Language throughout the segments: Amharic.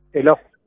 ሄሎ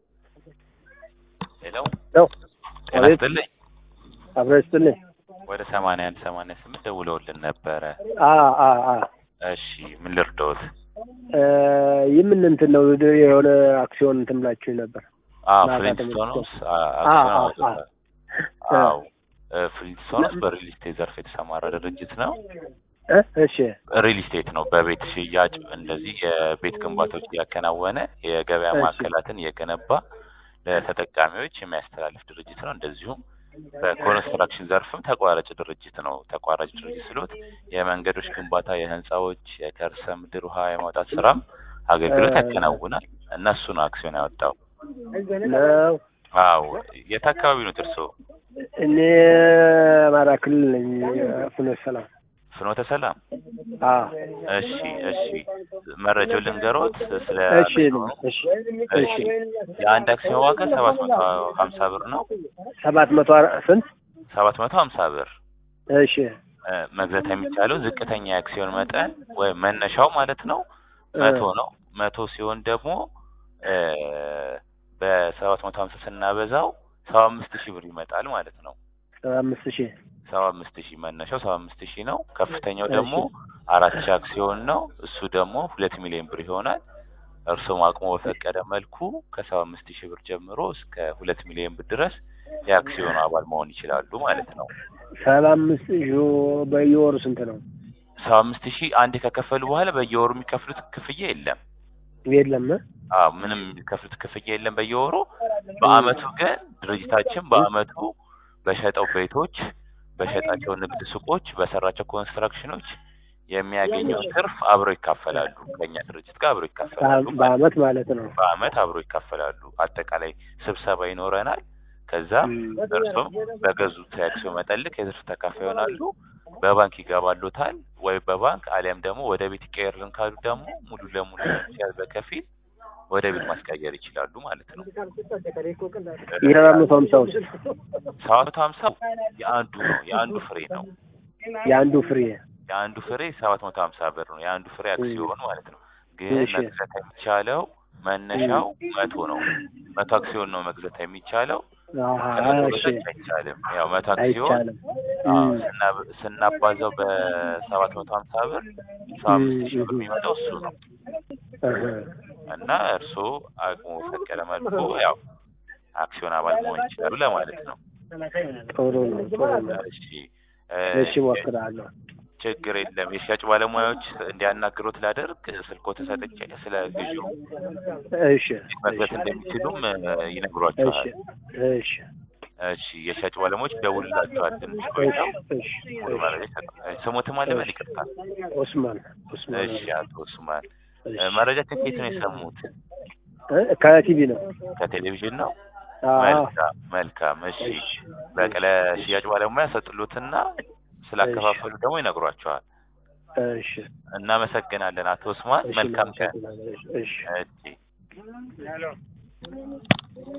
ሄሎ ሄሎ ጤና አቤት። ይስጥልኝ። አብረ ይስጥልኝ። ወደ ሰማንያ አንድ ሰማንያ ስምንት ደውለውልን ነበረ። አ አ አ እሺ ምን ልርዳዎት? እ የምን እንትን ነው የሆነ አክሲዮን እንትን ብላችሁ ነበር። አዎ ማታ ፍሊንትስቶንስ ተመልክቶ- አክሲዮን አ- አ- አውጥቷል። አ- አዎ እ ፍሊንትስቶንስ በሪል ስቴት ዘርፍ የተሰማራ ድርጅት ነው። እ እሺ ሪል ስቴት ነው። በቤት ሽያጭ እንደዚህ የቤት ግንባታዎች እያከናወነ የገበያ እሺ። ማዕከላትን እየገነባ ለተጠቃሚዎች የሚያስተላልፍ ድርጅት ነው። እንደዚሁም በኮንስትራክሽን ዘርፍም ተቋራጭ ድርጅት ነው። ተቋራጭ ድርጅት ስሎት የመንገዶች ግንባታ፣ የህንፃዎች፣ የከርሰ ምድር ውሃ የማውጣት ስራም አገልግሎት እ- ያከናውናል እና እሱ ነው አክሲዮን ያወጣው። ነው። አዎ የት አካባቢ ነው እርስዎ? እኔ አማራ ክልል ነኝ። ፍኖተ ሰላም። ፍኖተ ሰላም። አ እሺ እሺ መረጃው ልንገሮት ስለ እሺ አክሲዮኑ። እሺ እሺ የአንድ አክሲዮን ዋጋ ሰባት መቶ ሀምሳ ብር ነው። ሰባት መቶ አራ- ስንት? ሰባት መቶ ሀምሳ ብር እሺ እ፣ መግዛት የሚቻለው ዝቅተኛ የአክሲዮን መጠን ወይም መነሻው ማለት ነው መቶ ነው። መቶ ሲሆን ደግሞ እ፣ በሰባት መቶ ሀምሳ ስናበዛው ሰባ አምስት ሺህ ብር ይመጣል ማለት ነው። ሰባ አምስት ሺህ ሰባ አምስት ሺህ መነሻው ሰባ አምስት ሺህ ነው። ከፍተኛው እሺ። ደግሞ አራት ሺህ አክሲዮን ነው። እሱ ደግሞ ሁለት ሚሊዮን ብር ይሆናል። እርስዎም አቅሞ በፈቀደ መልኩ ከሰባ አምስት ሺህ ብር ጀምሮ እስከ ሁለት ሚሊዮን ብር ድረስ የአክሲዮኑ አባል መሆን ይችላሉ ማለት ነው። ሰባ አምስት ሺህ በየወሩ ስንት ነው? ሰባ አምስት ሺህ አንዴ ከከፈሉ በኋላ በየወሩ የሚከፍሉት ክፍያ የለም። የለም እ? አዎ ምንም የሚከፍሉት ክፍያ የለም በየወሩ። በአመቱ ግን ድርጅታችን በአመቱ በሸጠው ቤቶች፣ በሸጣቸው ንግድ ሱቆች፣ በሰራቸው ኮንስትራክሽኖች የሚያገኘው ትርፍ አብረው ይካፈላሉ። ከኛ ድርጅት ጋር አብረው ይካፈላሉ። በ- በአመት ማለት ነው። በአመት አብረው ይካፈላሉ። አጠቃላይ ስብሰባ ይኖረናል። ከዛ እም። እርሶም በገዙት የአክሲዮን መጠን ልክ የትርፍ ተካፋይ ይሆናሉ። በባንክ ይገባሉታል ወይ በባንክ አሊያም ደግሞ ወደ ቤት ይቀየርልን ካሉ ደግሞ ሙሉ ለሙሉ ሲያዝ በከፊል ወደ ቤት ማስቀየር ይችላሉ ማለት ነው። የሰባት መቶ ሀምሳ ውስጥ ሰባት መቶ ሀምሳው የአንዱ ነው የአንዱ ፍሬ ነው። የአንዱ ፍሬ የአንዱ ፍሬ ሰባት መቶ ሀምሳ ብር ነው። የአንዱ ፍሬ አክሲዮን ማለት ነው። ግን እሺ። መግዛት የሚቻለው መነሻው መቶ ነው። መቶ አክሲዮን ነው መግዛት የሚቻለው። አሀ፣ ከመቶ እሺ በታች አይቻልም። ያው መቶ አክሲዮን አይቻልም። አዎ፣ እም። ስና- ስናባዛው በሰባት መቶ ሀምሳ ብር ሰባ አምስት ሺህ ብር የሚመጣው እሱ ነው እህ። እና እርስዎ አቅሙ በፈቀደ መልኩ ያው አክሲዮን አባል መሆን ይችላሉ ለማለት ነው። ጥሩ ነው ጥሩ ነው። እሺ እ፣ እሺ እሞክራለሁ። ችግር የለም። የሽያጭ ባለሙያዎች እንዲያናግሩት ላደርግ ስልኮ ተሰጥቼ ስለ ግዢው እሺ መግዛት እንደሚችሉም እ፣ እሺ ይነግሯቸዋል። እሺ እሺ የሽያጭ ባለሙያዎች ይደውልላቸዋል። ትንሽ እሺ ቆይተው እሺ ሙሉ መረጃ ይሰጣል። ስሞትም አለ በል ይቅርታ። ኦስማን ኦስማን እሺ አቶ ኡስማን እሺ። እ፣ መረጃ ከየት ነው የሰሙት? እ፣ ከቲቪ ነው። ከቴሌቪዥን ነው። አዎ መልካም መልካም። እሺ እሺ በቃ ለሽያጭ ባለሙያ ሰጥሉትና ስላከፋፈሉ ደግሞ ይነግሯቸዋል። እሺ እናመሰግናለን አቶ ኡስማን። እሺ መልካም ቀን። እሺ እሺ